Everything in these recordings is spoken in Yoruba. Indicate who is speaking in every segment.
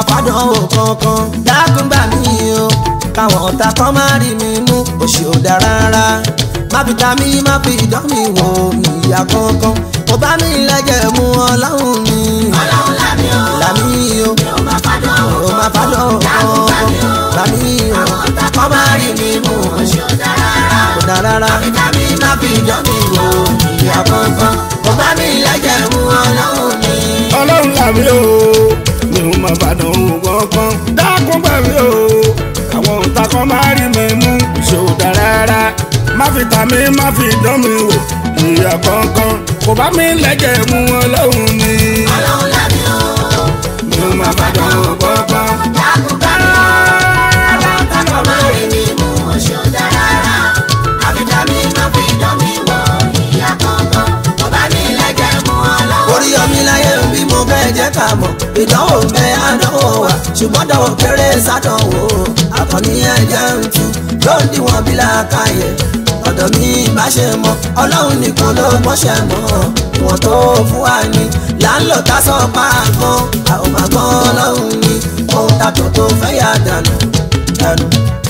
Speaker 1: fàdánwò kankan dákun gbà mí o káwọn ọ̀tá kan má rí mi mú òṣì ò dá rárá má fi ta mí má fi dán mi wò ìyá kankan kò bá mi lẹ́jẹ̀ mú ọlọ́run mi
Speaker 2: ọlọ́run lámì o
Speaker 1: làmí o
Speaker 2: mi ò má fàdánwò
Speaker 1: ò má fàdánwò
Speaker 2: dákun gbà mí o
Speaker 1: kankan làmí o
Speaker 2: àwọn ọ̀tá kan má rí mi mú òṣì ò dá rárá
Speaker 1: kò dá rárá
Speaker 2: tàbí
Speaker 1: má fi dán mi wò ìyá kankan kò bá mi lẹ́jẹ̀ mú ọlọ́run mi.
Speaker 3: ọlọ́run làmí o mi ò mọ̀ bàdàn òun kankan dákun gbà mí o àwọn òǹtà kan máa rí mi mú ṣòdà rárá má fi tà mí má fi dán mi wò ìyá kankan kò bá mi lẹ́jẹ̀ mú ọlọ́run mi
Speaker 2: ọlọ́run lámì o
Speaker 3: mi ò mọ̀ bàdàn òun kankan.
Speaker 2: dákun gbà mí o àwọn ọ̀tá kan má rí mi mú òṣì ò dá rárá àfi tàbí má fi dán mi wò ìyá kankan kò bá mi lẹ́jẹ̀ mú ọlọ́run
Speaker 1: orí ọmí láyé bí mo fẹ́ jẹ́ ká mọ̀ ìdánwò bẹ àdánwò wà ṣùgbọ́n dánwò kéré sádánwò àkànní ẹ̀jẹ̀ ń tu ló ń díwọ̀n bí làákàyè ọ̀dọ̀ mi bá ṣe mọ́ ọlọ́run nìkan ló mọ́ṣẹ́ mọ́ ìwọ̀n tó fún wa ni là ń lò tá sọ pa àgbọn àwọn àgbọn ọlọ́run ni ohun tàtọ̀ tó fẹ́ yà dànù dànù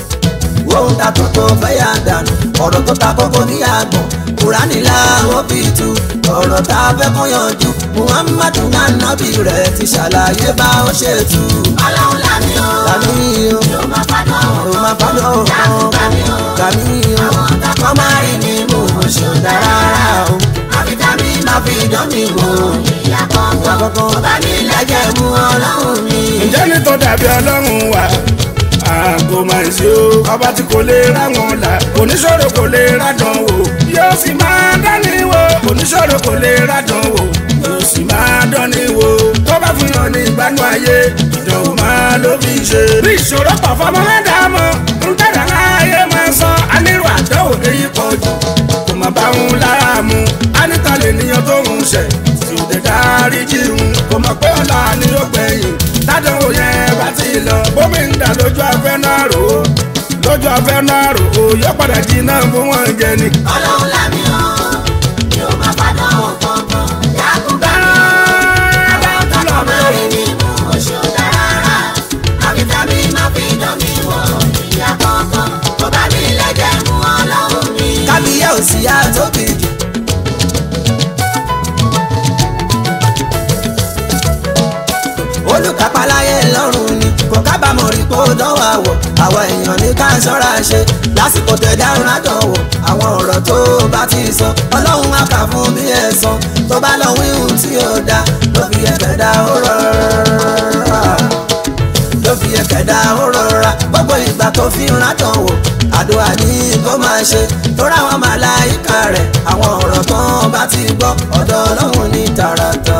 Speaker 1: ohun tàtọ̀ tó fẹ́ yà dànù ọ̀rọ̀ tó ta kókó ní àgbọ̀n kúránì làwọn fi tu ọ̀rọ̀ tá a fẹ́ kó yanjú muhammadu nanabi rẹ̀ ti ṣàlàyé bá ó ṣe tu.
Speaker 2: ọlọ́run lámì o
Speaker 1: kàmí o
Speaker 2: mi ò má fàdánwò
Speaker 1: ò má fọdọ̀
Speaker 2: dákun gbà mí o
Speaker 1: kàmí o
Speaker 2: àwọn ọ̀tá kan má rí mi mú òṣì ò dá rárá
Speaker 1: o
Speaker 2: àfi tàbí má fi dán mi wò ìyá kankan kò bá mi lẹ́jẹ̀ mú ọlọ́run mi.
Speaker 3: ǹjẹ́ ní tó dàbí ọlọ́run wà àgọ́ máa ṣe o ọba tí kò lè ráwọn là oníṣòro kò lè rádán wò yóò sì máa dání wò oníṣòro kò lè rádán wò yóò sì máa dání wò tó bá fún yàn ní ìgbádùn ayé ìdánwò máa ló fi ṣe. bí ìṣòro pọ̀ fọmọ mẹ́dàámọ́ ń tẹ̀lé ayé máa sọ anírò àdánwò èyí pọ̀ jù kò má bá wọn lára mu anita lè níyan tó ń ṣẹ̀ tí ò dé dárí jíun kò mọ̀ pé ọ̀la ni ó gbẹ̀yìn tádánwò yẹn bá ti lọ bómi ń dà lójú afẹ́ náà rò ó lójú afẹ́ náà rò ó yọ padà jìnnà fún wọn jẹ ni.
Speaker 2: ọlọ́run lámì o mi ò má fàdánwò kankan dákun gbà mí o àwọn ọ̀tá kan má rí mi mú òṣì ò dá rárá àfi tàbí má fi dán mi wò ìyá kankan kò bá mi lẹ́jẹ̀ mú ọlọ́run mi.
Speaker 1: kábíyá ò sí yá tóbi jù. olùkápáláyé lọ́rùn ni kò kábàámọ̀ rí kó dánwò àwọ̀ àwọn èèyàn ní ká ṣọ́ra ṣe lásìkò tẹ̀dá rádánwò àwọn ọ̀rọ̀ tó bá ti sọ ọlọ́run á kà fún bí ẹ̀san tó bá lọ wíhùn tí ó dá ló fi ẹ̀fẹ̀ dá ó rọra ló fi ẹ̀fẹ̀ dá ó rọra gbogbo ìgbà tó fi ń rádánwò àdúrà ní kó máa ṣe tó ráwọn màláìka rẹ̀ àwọn ọ̀rọ̀ tán bá ti gbọ́ ọ̀dọ̀ ọlọ́run ní tààràtà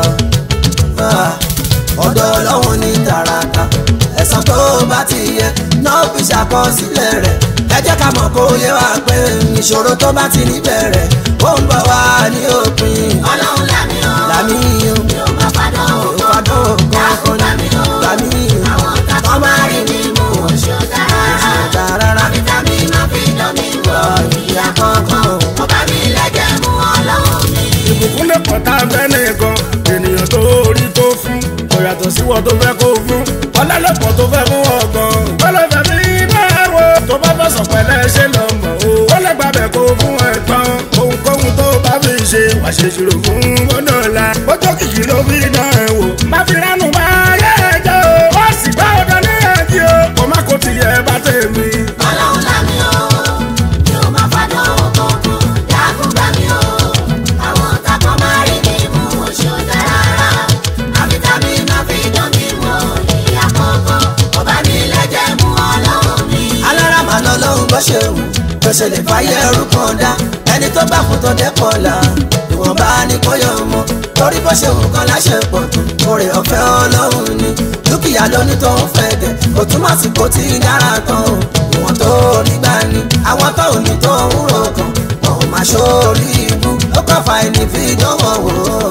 Speaker 1: Ah, ọ̀dọ̀ ọlọ́run ní tààràtà ẹ̀san tó bá ti yẹ náà fi ṣàkọsílẹ̀ rẹ̀ ẹ jẹ́ ká mọ̀ kó yé wa pé ìṣòro tó bá ti níbẹ̀rẹ̀ ó ń bọ̀ wá ní òpin
Speaker 2: ọlọ́run lámì o
Speaker 1: làmí o
Speaker 2: mi ò má fàdánwò
Speaker 1: ìpàdé
Speaker 2: dákun
Speaker 1: kankan
Speaker 2: gbà mí o
Speaker 1: làmí o
Speaker 2: àwọn ọ̀tá kan má rí mi mú òṣì ò dá rárá
Speaker 1: rárá
Speaker 2: àfi tàbí má fi dán mi wò ìyá kankan kò bá mi lẹ́jẹ̀ mú ọlọ́run mi.
Speaker 3: ìbùkún lè pọ̀ tá a fẹ́ nìkan ènìyàn tó rí tó fún kò yàtọ̀ sí wọ́n tó fẹ́ kó fún ọlọ́lọ́pọ̀ tó fẹ́ fún ọ̀gàn ọlọ́fẹ́ mi náà wò tó bá fẹ́ sọ pẹ̀lẹ́ ṣe lọ mọ̀ o ó lè gbàbẹ̀ kó fún ẹ̀gbọ́n ohunkóhun tó bá fi ṣe wà ṣe ṣòro fún bọ́dọ̀la bọ́jọ́ kìkì ló fi dán ẹ wò má fi ránù bá yẹ ẹjọ́ o ó sì bá ọ̀dọ́ níyànjú o kò má kó tiẹ̀ bá tèmi.
Speaker 2: ọlọ́run lámì o mi ò má fàdánwò kankan dákun gbà mí o àwọn ọ̀tá kan má rí mi mú òṣì ò dá rárá àfi tàbí má fi dán mi wò ìyá kankan kò bá mi lẹ́jẹ̀ mú ọlọ́run mi.
Speaker 1: alára mà lọ lọ́hùn bó ṣe wù bó ṣe lè fàyè ẹrú kan dá ẹni tó bá kú tó dẹ́pọ̀ là ìwọ̀nba ni kò yọ ọmọ torí bó ṣe wù kan láṣẹ pọ̀ tó oore ọ̀fẹ́ ọlọ́run ni dúkìá lóní tó ń fẹ́ dẹ̀ kò túmọ̀ sí kó ti dára tán o ìwọ̀n tó rí gbà ní àwọn tó ò ní tó ń rò kan wọn ò máa ṣórí ibú ó kọ́ fa ẹni fi dánwò wò ó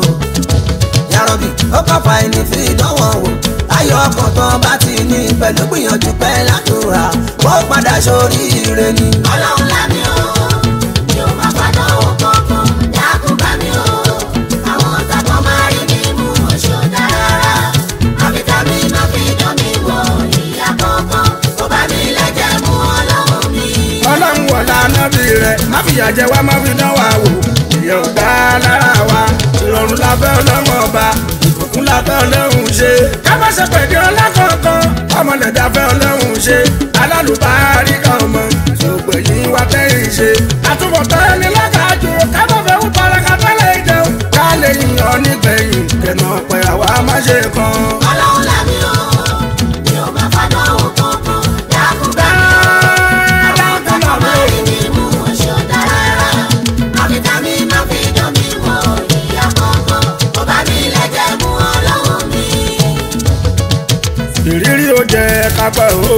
Speaker 1: yarobi ó kọ́ fa ẹni fi dánwò wò ayọ̀ ọkàn tán bá ti ní pẹ̀lú gbìyànjú pẹ́ ládùúrà wọ́n padà sórí ire ni.
Speaker 2: ọlọ́run lámì o mi ò má fàdánwò kankan dákun gbà mí o àwọn ọ̀tá kan má rí mi mú òṣì ò dá rárá àfi tàbí má fi dán mi wò
Speaker 3: fìyà jẹ wá má fi dán wa wò ìyẹn ò dá lára wa ìrọ̀rùn la fẹ́ ọlọ́run ọba ìbùkún la fẹ́ ọlọ́run ṣe ká má ṣe pèdè ọlá kankan ọmọlẹ̀dá fẹ́ ọlọ́run ṣe alálùbárí kan ọmọ ṣògbè yìí wá tẹ́yìn ṣe àtúbọ̀tán ẹni lákàájú ká má fẹ́ wú paraka tẹ́lẹ̀ jẹun ká lè yàn nígbẹ̀yìn kẹ̀nà pẹ̀ àwa má ṣe kan.
Speaker 2: ọlọ́run làmì o mi ò máa fàdán o kankan dákun bá mi àwọn kankan máa rí mi mú oṣù dára àbíta mi máa fi dán mi wọ ìyá kankan kò bá mi lẹ́jẹ̀ mú ọlọ́run mi.
Speaker 3: ìrírí ó jẹ kápẹ́ o.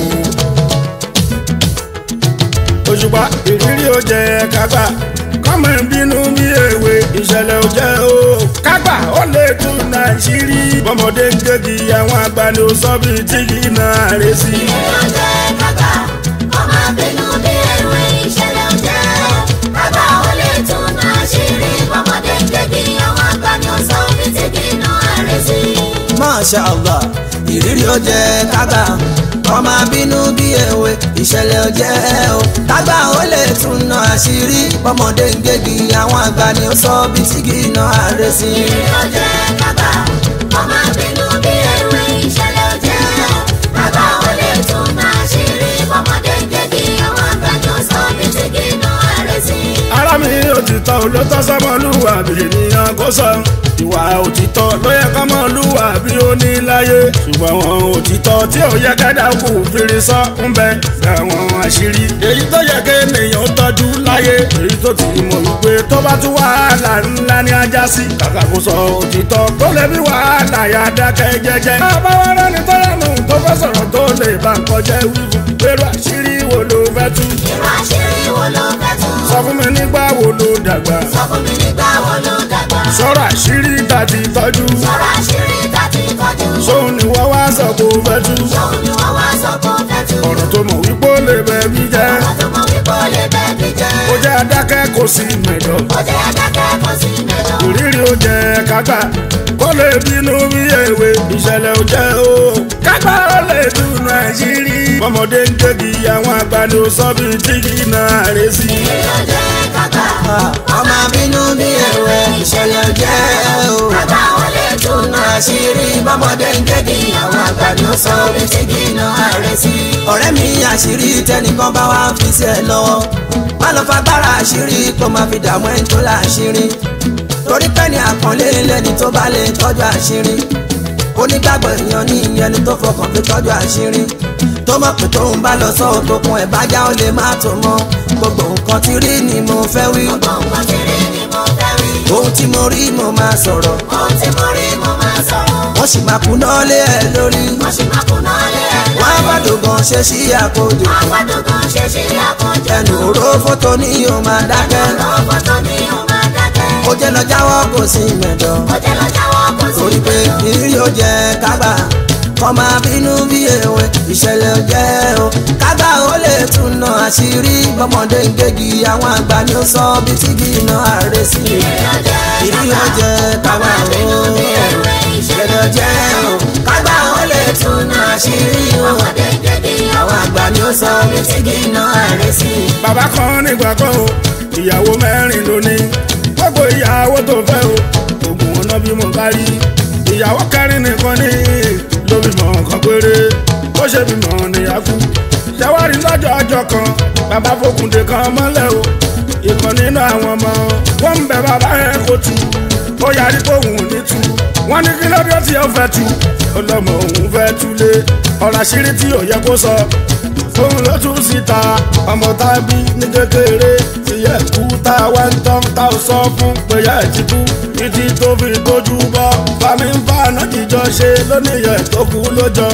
Speaker 3: òṣùpá ìrírí ó jẹ kápá kọ́mọ bínú bí èwe ìṣẹ̀lẹ̀ ò jẹ́ o. kápá ó lè tún nàìjírí bọ́mọdé ń gégi àwọn àgbà ni ó sọ bí tí kì í na àrè sí.
Speaker 2: ìrìnàjò kábà ọmọ bínú bí ewé ìṣẹ̀lẹ̀ ọjẹ kábà ó lè tún náà ṣírí bọ́mọdé gbẹ̀gbẹ̀ àwọn àgbà ni ó sọ bí tí kì í ná àrẹ sí.
Speaker 1: Masha Allah ìrírí ó jẹ kágbà ọmọ bínú bí èwe ìṣẹ̀lẹ̀ ó jẹ́ o kágbà ó lè tún ná àṣírí ọmọdé ń gégi àwọn àgbà ni ó sọ bí tí kì í ná àárẹ̀ sí.
Speaker 2: ìrìnàjò kábà ọmọ bínú bí ewé ìṣẹ̀lẹ̀ ọjẹ kábà ó lè tún náà ṣírí bọ́mọdé gbẹ̀gbẹ̀ àwọn àgbà ni ó sọ bí tí kì í ná àrẹ sí.
Speaker 3: ara mi òtítọ́ olótọ́ sọmọlúwàbí ènìyàn kò sọ ìwà òtítọ́ ló yẹ kọ́mọlúwàbí ó ní láyé ṣùgbọ́n àwọn òtítọ́ tí ò yẹ kẹ́dá kù fìrí sọ ń bẹ àwọn àṣírí èyí tó yẹ kí ènìyàn tọ́jú láyé èyí tó ti mọ̀ wípé tó bá tún wàhálà ńlá ní ajá sí kàkà kó sọ òtítọ́ tó lè bí wàhálà yà dákẹ́ jẹ́jẹ́. bàbá wa rẹ́ni tó yẹnu tó fẹ́ sọ̀rọ̀ tó lè bá nǹkan jẹ́ wíwú pẹ̀lú àṣírí wo ló fẹ́ tú
Speaker 2: irú àṣírí wo ló fẹ́ tún.
Speaker 3: sọ fún mi nígbà wo ló dàgbà
Speaker 2: sọ fún mi nígbà wo ló dàgbà.
Speaker 3: sọ̀rọ̀ àṣírí tàbí tọ́jú
Speaker 2: sọ̀rọ̀ àṣírí tàbí tọ́jú.
Speaker 3: sóun ni wọ́n wá sọ kó fẹ́ tú
Speaker 2: Ṣòun ni wọ́n wá sọ kó fẹ́ tú.
Speaker 3: ọ̀rọ̀ tó mọ̀ wípé ó lè bẹ̀ mí jẹ́
Speaker 2: Ọ̀rọ̀ tó mọ̀ wípé ó lè bẹ́ẹ̀ bí jẹ́.
Speaker 3: ó jẹ́ adákẹ́ kò sí mẹ̀dọ̀
Speaker 2: Ó jẹ́ adákẹ́ kó sí mẹ́lọ.
Speaker 3: ìrírí ó jẹ́ kágbá kó lè bínú bí èwe ìṣẹ̀lẹ̀ ó jẹ́ o kágbá ó lè dùn àṣírí ọmọdé ń gégi àwọn àgbà ni ó sọ bí tí kì í na àrè sí.
Speaker 2: Ìrìnàjò kábà.
Speaker 1: ọmọ bínú bí èwe ìṣẹ̀lẹ̀ ó jẹ́ o
Speaker 2: Kábà ó lè tún náà
Speaker 1: àṣírí bọ́mọdé ń gégi àwọn àgbà ni ó sọ bí tí kì í ná àárẹ̀ sí. ọ̀rẹ́ mi àṣírí tẹnìkan bá wá fi sí ẹ lọ́wọ́ má lọ fagbára àṣírí kó má fi dààmú ẹni tó láṣírí torí pẹ́ni àpọ́nlé lẹ́ni tó bá lè tọ́jú àṣírí onígbàgbọ́ èèyàn ní ìyẹn tó fọkàn fi tọ́jú àṣírí tó mọ̀ pé tóun bá lọ sọ òtòkun ẹ̀ bá já ó lè má tó mọ́ gbogbo nǹkan tí rí ni mo fẹ́ wí
Speaker 2: Gbogbo nǹkan tí rí ni mo fẹ́ rí.
Speaker 1: ohun tí mo rí mo máa sọ̀rọ̀
Speaker 2: Ohun tí mo rí mo máa sọ̀rọ̀.
Speaker 1: wọ́n sì máa kúná lé ẹ lórí
Speaker 2: Wọ́n sì máa kùnà lé ẹ̀
Speaker 1: wọ́n á
Speaker 2: lórí.
Speaker 1: bá dògàn ṣe sí àkójọ
Speaker 2: Àgbàdo kan ṣe ṣe àkójọ.
Speaker 1: ẹnu òró fótó ní yóò máa dákẹ́
Speaker 2: Ọ̀rọ̀ fọ́tò ni ó máa dákẹ́.
Speaker 1: ó jẹ́ lọ jáwọ́ kò sí mẹ́dọ̀
Speaker 2: Ó jẹ́ lọ jáwọ́ kó sí
Speaker 1: torí pé
Speaker 2: mẹ́lọ.
Speaker 1: ìrírí ó jẹ́ kágbà kọ́ máa bínú bí èwe ìṣẹ̀lẹ̀ ó jẹ́ o kágbà ó lè tún ná àṣírí bọ́mọdé ń gégi àwọn àgbà ni ó sọ bí tí kì í ná àárẹ̀ sí i ìrírí ó jẹ́ kágbà o ìṣẹ̀lẹ̀ ó jẹ́ o kágbà ó lè tún ná àṣírí o àwọn àgbà ni ó sọ bí tí kì í ná àárẹ̀ sí i.
Speaker 3: bàbá kan nígbà kan o ìyàwó mẹ́rin ló ní gbogbo ìyàwó tó fẹ́ o oògùn ọ̀nà bí mo bá rí ìyàwó kẹrin nìkan ní ló bímọ kan péré bó ṣe bímọ níyàkú ṣẹwárí lọ́jọ́ ọjọ́ kan bàbá fòkùndé kan mọ́lẹ̀ o ìkan nínú àwọn ọmọ wọn ń bẹ bàbá yẹn kó tu ó yarí pé òun ò ní tu wọn ní kí lóde tí ó fẹ́ tu ọlọ́mọ òun fẹ́ túlé ọ̀rọ̀ àṣírí tí ò yẹ kó sọ òun ló tún síta ọmọ tá a bí ní kékeré tí yẹ kú tá a wá ń tán tá a sọ fún pé yẹ ti kú títí tó fi tójú bọ́ fami ń fa àná jíjọ ṣe lónìyẹ tó kú lójọ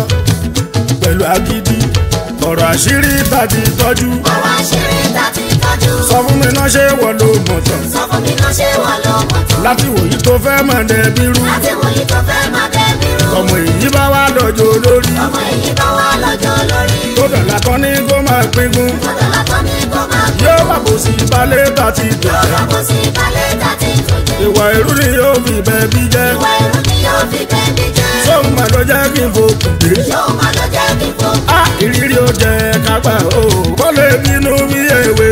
Speaker 3: pẹ̀lú agídí ọ̀rọ̀ àṣírí tàbí tọ́jú
Speaker 2: Ọ̀rọ̀ àṣírí ta ti tọ́jú.
Speaker 3: sọ fún mi náà ṣé wọ́n ló mọ̀ tán
Speaker 2: Sọ fún mi náà ṣé wọ́n ló mọ̀ tán.
Speaker 3: láti wòyí tó fẹ́ mọ̀ dẹ́bí rú
Speaker 2: Láti wòye tó fẹ́ máa dẹ́bi rú.
Speaker 3: ọmọ èyí bá wà lọ́jọ́ lórí
Speaker 2: Ọmọ èyí bá wà lọ́jọ́ lórí.
Speaker 3: tó dọ̀là kan ní kó máa pínpín
Speaker 2: Ọ̀dọ̀ látọ̀ ní kó máa bí.
Speaker 3: yóò wà bó sí balẹ̀ tàti
Speaker 2: Yóò
Speaker 3: dọ̀là
Speaker 2: lọ́kọ̀ sí balẹ̀ tàti tó jẹ.
Speaker 3: ìwà ìrú ni yóò fi bẹ́ẹ̀ bí jẹ́
Speaker 2: Ìwà ìrú ni yóò fi bẹ́ẹ̀ni jẹ́.
Speaker 3: sóun mà ló jẹ́ kí n fòkùn dé.
Speaker 2: Yóò máa lọ jẹ́ kí fò.
Speaker 3: a ìrírí ó jẹ kápá o kó lè bínú bí èwe ìṣẹ̀lẹ̀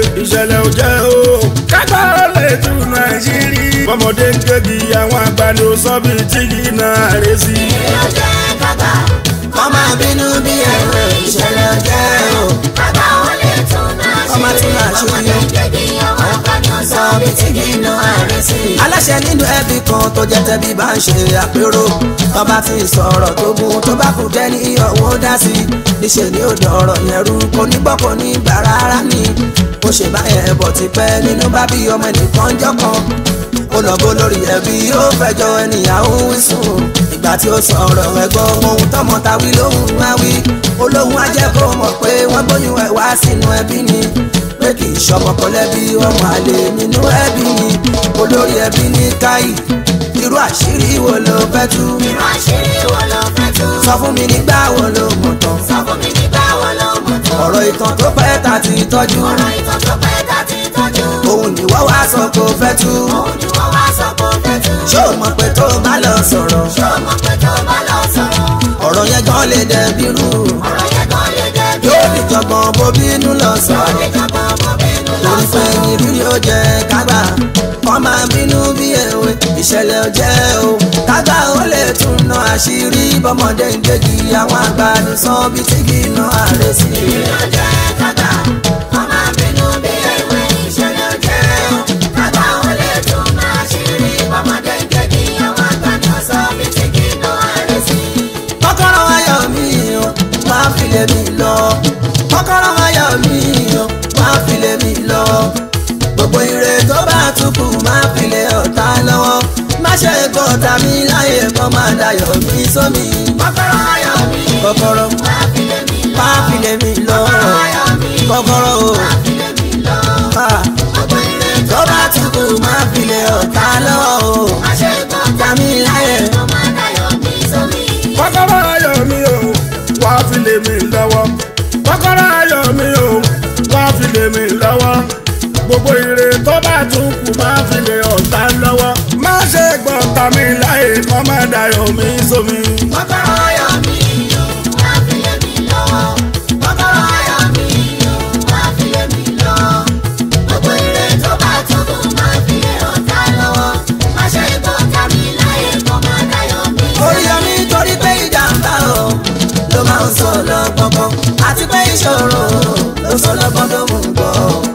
Speaker 3: ìṣẹ̀lẹ̀ ò jẹ́ o kágbá ó lè tún nàìjírí bọ́mọdé ń gégi àwọn àgbà ni ó sọ bí tíì náà rẹ̀ sí.
Speaker 2: Ilé ọjẹ́ kágbá.
Speaker 1: kọ́ máa bínú bí ẹ̀rọ ìṣẹ̀lẹ̀ jẹ́ o.
Speaker 2: Kágbá ó lè tún náà ṣe.
Speaker 1: Ọmọ tún náà ṣe
Speaker 2: Ọmọdé ń gègé àwọn àgbà ni ó sọ bí tí kì í ná àárẹ̀ sí.
Speaker 1: aláṣẹ nínú ẹbí kan tó jẹ́ tẹ́bí bá ń ṣe àpérò tọ́ba ti sọ̀rọ̀ tó gún tó bá kù jẹ́ ní ọ̀wọ́ dá sí i níṣẹ́ ni ó dọ̀rọ̀ yẹn rú kò ní gbọ́ kò ní gbà rárá ni ó ṣe báyẹn bọ̀ ti pẹ́ nínú bá bí ọmọ ẹnìkan jọ́ kan ó lọ bó lórí ẹbí ó fẹjọ́ ènìyàn ń wí sùn ìgbà tí ó sọ̀rọ̀ ẹ̀gbọ́n ohun tọmọ ta wí lóhùn wá wí olóhùn á jẹ́ kó mọ̀ pé wọ́n gbóyún ẹ̀ wá sínú ẹbí ni pé kì í ṣọmọ kan lẹ́bí ọmọ àlè nínú ẹbí ni olórí ẹbí ní káyì irú àṣírí wo ló fẹ́ tú
Speaker 2: Irú àṣírí wo ló fẹ́ tú?
Speaker 1: sọ fún mi nígbà wo ló mọ̀ tán
Speaker 2: Sọ fún mi nígbà wo ló mọ̀ tó?
Speaker 1: ọ̀rọ̀ ìtàn tó pẹ́ ta ti tọ́jú
Speaker 2: Ọ̀rọ̀ ìtàn tó pẹ́ tá ti tọ́jú.
Speaker 1: òun ni wọ́n wá sọ kó fẹ́ tú
Speaker 2: Òun ni wọ́n wá sọ pé ó fẹ́ tú.
Speaker 1: ṣé o mọ̀ pé tó bá lọ sọ̀rọ̀
Speaker 2: Ṣé o mọ̀ pé tó bá lọ sọ̀rọ̀?
Speaker 1: ọ̀rọ̀ yẹn gan lè dẹ̀bi rú
Speaker 2: Ọ̀rọ̀ yẹn gan lè dẹ́bi.
Speaker 1: yóò ní jọgbọ́n bó bínú lọ
Speaker 2: Ó
Speaker 1: sọ̀rọ̀
Speaker 2: lè jọgbọ́n ọmọ bínú lọ
Speaker 1: torí pé
Speaker 2: sọ̀rọ̀.
Speaker 1: ìrírí ó jẹ kágbà kọ́ máa bínú bí èwe ìṣẹ̀lẹ̀ ó jẹ́ o kágbà ó lè tún ná àṣírí bọ́mọdé ń gégi àwọn àgbà ní sàn bí tí kì í ná àárẹ̀ sí i.
Speaker 2: Ilé ọjẹ́ kágbá. Ọmọ bínú bí ewé ìṣẹ̀lẹ̀ ọjẹ́ o. Kágbá ó lè tún máa ṣírí. Bọ́mọdé ń gègé àwọn àgbà ni ó sọ bí tí kì í ná àárẹ̀ sí.
Speaker 1: kọ́kọ́rọ́ ayọ̀ mi o máa fi lé mi lọ kọ́kọ́rọ́ ayọ̀ mi o máa fi lé mi lọ gbogbo ire tó bá tukù máa fi lé ọ̀tá lọ́wọ́ má ṣe gbọ́ tàmí láyé kọ́ máa dayọ̀ mi sómi
Speaker 2: Kọ́kọ́rọ́ ayọ̀ mi.
Speaker 1: kọ́kọ́rọ́
Speaker 2: Máa fi lé mi lọ.
Speaker 1: máa fi lé mi lọ
Speaker 2: Kọ́kọ́rọ́ ayọ̀ mi.
Speaker 1: kọ́kọ́rọ́ o
Speaker 2: Máa fi lé mi lọ.
Speaker 1: ah,
Speaker 2: Gbogbo ire
Speaker 1: tó bá tukù máa fi lé ọ̀tá lọ́wọ́ o
Speaker 2: má ṣe gbọ́
Speaker 1: tàmí láyé
Speaker 2: tó máa dayọ̀ mi sómi.
Speaker 3: kọ́kọ́rọ́ ayọ̀ mi o wá fi lé mi lọ́wọ́ kọ́kọ́rọ́ ayọ̀ mi o wá fi lé mi lọ́wọ́ gbogbo ire tó bá tún kù máa fi lé ọ̀tá lọ́wọ́ má ṣe gbọ́ tàmí láyé kọ́ má dayọ̀ mi sómi.
Speaker 2: Kọ́kọ́rọ́ ayọ̀ mi o, máa fi lé mi lọ́wọ́. Kọ́kọ́rọ́ ayọ̀ mi o, máa fi lé mi lọ́wọ́. Gbogbo ire tó bá tóbi máa fi lé ọ̀tá lọ́wọ́. Má ṣe gbọ́ tàbí láyé kó máa dayọ̀ mi
Speaker 1: orí omi torí pé ìjàmbá o ló máa ń sọ lọ́gbọ̀ngbọ̀n àti pé ìṣòro ló sọ lọ́gbọ̀n tó mú gbọ́.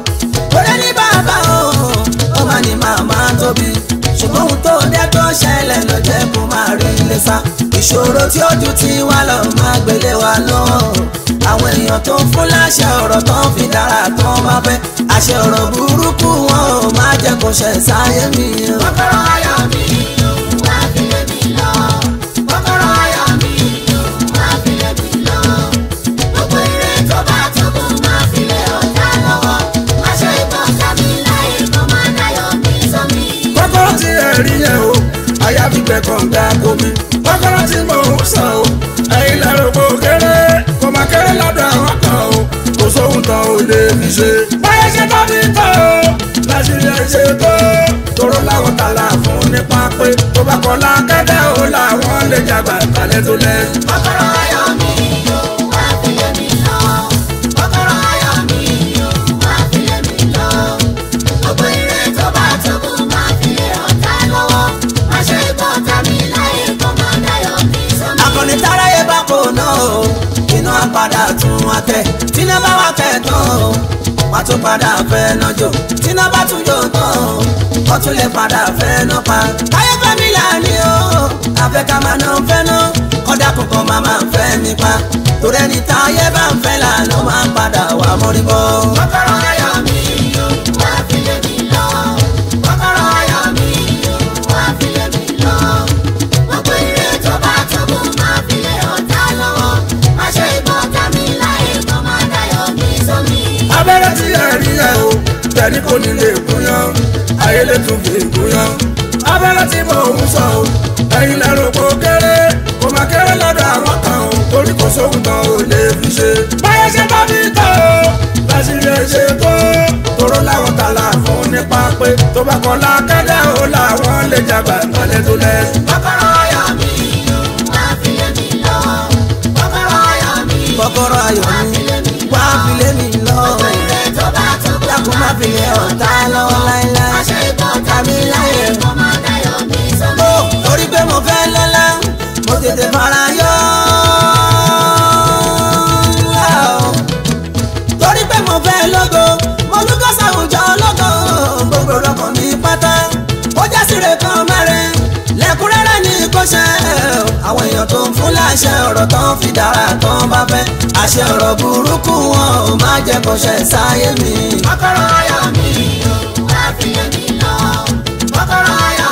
Speaker 1: orí ní bàbá o ó máa ní màmá tóbi ṣùgbọ́n ohun tó dé tó ṣẹlẹ̀ ló jẹ́ kó máa rí ilé sá. ìṣòro tí ó ju ti wá lọ máa gbélé wa lọ́wọ́ àwọn èèyàn tó ń fún láṣẹ ọ̀rọ̀ tó ń fi dára tó ń bá fẹ́ àṣẹ ọ̀rọ̀ burúkú wọn ò máa jẹ́ kó ṣẹ̀ sáyé mi o.
Speaker 2: Kọ́kọ́rọ́ ayọ̀ mi o, máa fi lé mi lọ́wọ́. Kọ́kọ́rọ́ ayọ̀ mi o, máa fi lé mi lọ́wọ́. Gbogbo ire tó bá tóbi máa fi lé ọ̀tá lọ́wọ́. Má ṣe gbọ́ tàbí láyé kó máa dayọ̀ mi sómi.
Speaker 3: kọ́kọ́rọ́ tí ẹ rí yẹn o àyà fi gbẹ kànga komi kọ́kọ́rọ́ tí mò ń sọ o ẹ̀yin lẹ́rù kò kéré kò má kéré lọ́dọ̀ àwọn kan o kò sóhun tán ò lè fi ṣe. báyẹ̀ ṣe tó fi tán o láṣìírí ẹ̀ ṣe tó tóró láwọn tààlà fún nípa pé tó bá kọ́ lákẹ́dẹ́ o làwọn lè jàgbá ìkàlẹ̀ tó lẹ́.
Speaker 2: Kọ́kọ́rọ́ ayọ̀ mi o, máa fi lé mi lọ́wọ́. Kọ́kọ́rọ́ ayọ̀ mi o, máa fi lé mi lọ́wọ́. Gbogbo ire tó bá tóbi máa fi lé ọ̀tá lọ́wọ́. Má ṣe gbọ́ tàbí láyé kó máa dayọ̀ mi sómi.
Speaker 1: akọni táráyé bá kò náà o iná padà tún wá tẹ tíná bá wá kẹ tán o wá tún padà fẹ́ náà jò tíná bá tún jò tán o wọ́n tún lè padà fẹ́ náà pa. káyé fẹ́mi là ní o àfẹ́ ká máa náà fẹ́ náà kọ́dà kankan máa máa fẹ́ mi pa torí ẹni táyé bá ń fẹ́ lànà máa padà wà mọ́rí bọ́.
Speaker 2: Kọ́kọ́rọ́ ayọ̀ mi o, máa fi lé mi lọ́wọ́. Kọ́kọ́rọ́ ayọ̀ mi o, máa fi lé mi lọ́wọ́. Gbogbo ire tó bá tóbi máa fi lé ọ̀tá lọ́wọ́. Má ṣe gbọ́ tàbí láyé kó máa dayọ̀ mi sómi.
Speaker 3: abẹ́rẹ́ tí ẹ rí ẹ o tẹ̀lé kò ní lè gúnyán ayé lè tún fi gúnyán abẹ́rẹ́ tí mò ń sọ o ẹ̀yin lẹ́rù kò kéré kò má kéré lọ́dọ̀ àwọn kan o torí kò sóhun tán ò lè fi ṣe. báyẹ̀ ṣe bá fi tán o láṣìírí ẹ ṣe tó toró láwọn tààlà fún nípa pé tó bá kọ́ lákẹ́dẹ́ o làwọn lè jàgbá ìkàlẹ̀ tó lẹ́.
Speaker 2: Kọ́kọ́rọ́ ayọ̀ mi o, máa fi lé mi lọ́wọ́. Kọ́kọ́rọ́ ayọ̀ mi o,
Speaker 1: kọ́kọ́rọ́ ayọ̀
Speaker 2: máa
Speaker 1: mi
Speaker 2: fi lé mi
Speaker 1: wá
Speaker 2: lọ́wọ́.
Speaker 1: fi lé mi lọ
Speaker 2: Gbogbo ire tó bá tóbi
Speaker 1: dákun má fi lé ọ̀tá lọ́wọ́ láéláé.
Speaker 2: àṣẹ ikọ̀ tàbí láyé kó má dayọ̀ mi sómi.
Speaker 1: ó torí pé mo fẹ́ lọ́lá mo tètè fara yọ. torí pé mo fẹ́ lógo mo lúgọ́ sàwùjọ ológo gbogbo rọkàn mi pátá ó jásìrè kan mẹ́rin lẹ́kúnrẹ́rẹ́ ní kò ṣe àwọn èèyàn tó ń fún láṣẹ ọ̀rọ̀ tán fi dára tán bá fẹ́ àṣẹ ọ̀rọ̀ burúkú wọn ò má jẹ́ kó ṣe sáyé mi.
Speaker 2: kọ́kọ́rọ́ ayọ̀ mi o wá fi lé mi lọ. kọ́kọ́rọ́ ayọ̀